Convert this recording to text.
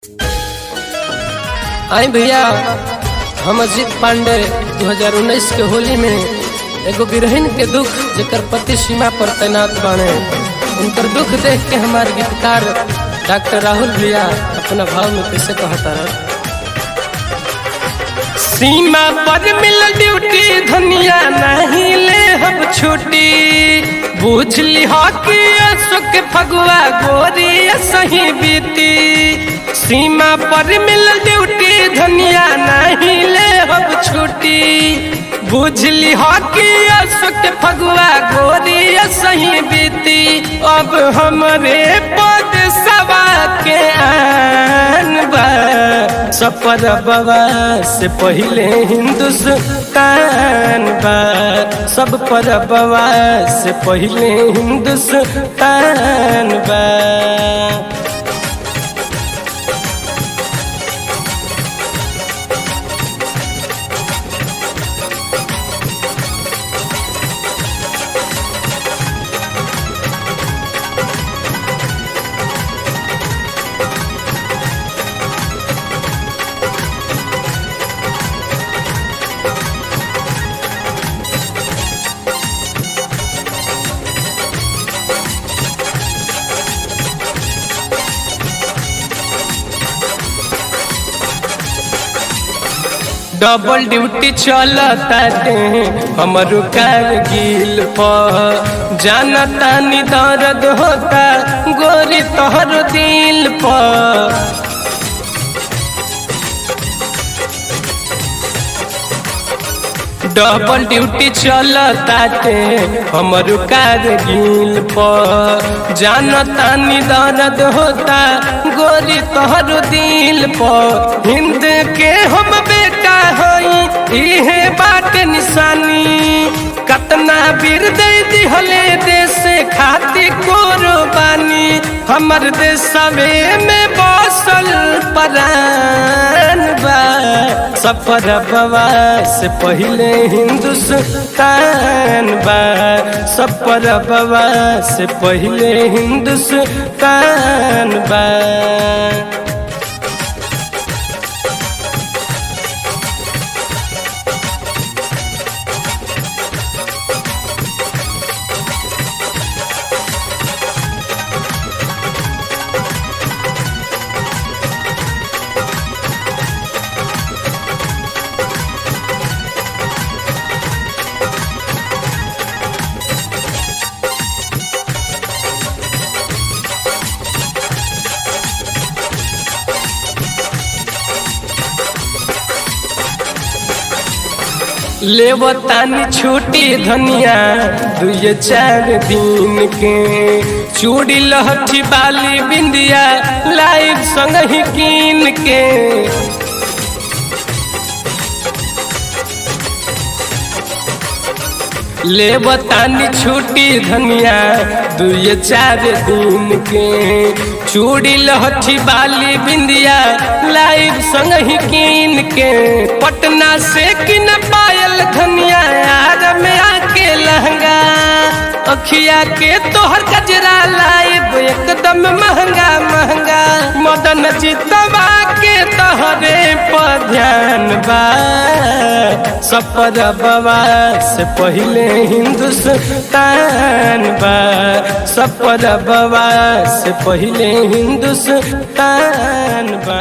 आई भैया हम अजीत पांडे 2019 के होली में एगो गिरहिन के दुख जेकर पति सीमा पर तैनात बाने उनकर दुख देख के हमार गीतकार डॉक्टर राहुल भैया अपना भाव में कैसे कहता है सीमा पर मिल ड्यूटी धनिया नहीं ले हम छुट्टी बुझ ली कि सुख फगुआ गोरी सही बीती सीमा पर मिल ड्यूटी धनिया नहीं ले हम छुट्टी बुझ ली कि सुख फगुआ गोरी सही बीती अब हमरे पद सवा के आन बा सफर बवा से पहले हिंदुस्तान बा सब पर बवा से पहले हिंदुस्तान बा डबल ड्यूटी चलता हमर कारगिल पर जानता नि दर्द होता गोरी तोहर दिल पर डबल ड्यूटी चलता हमर कारगिल पर जानता नि दर्द होता गोरी तोहर दिल पर हिंद के हम बेटा हई इहे बात निशानी कतना वीर दे दिहले देश खातिर कुर्बानी हमर देशवे में बसल परान बा सफर बवा से पहले हिंदुस्तान बा सफर बवा से पहले हिंदुस्तान बा लेवतानी छुट्टी धनिया दुए चार दिन के चूड़ी लहठी बाली बिंदिया लाइव संग ही कीन के लेवतानी छुट्टी धनिया दुए चार दिन के चूड़ी लहठी बाली बिंदिया लाइव संग ही कीन के पटना से किन पायल धनिया यार में आके लहंगा अखिया के तोहर गजरा लाइव एकदम महंगा महंगा मदन चितवा के तोहरे पर ध्यान बा सफर बवा से पहले हिंदुस्तान बा सफर बवा से पहले हिंदुस्तान बा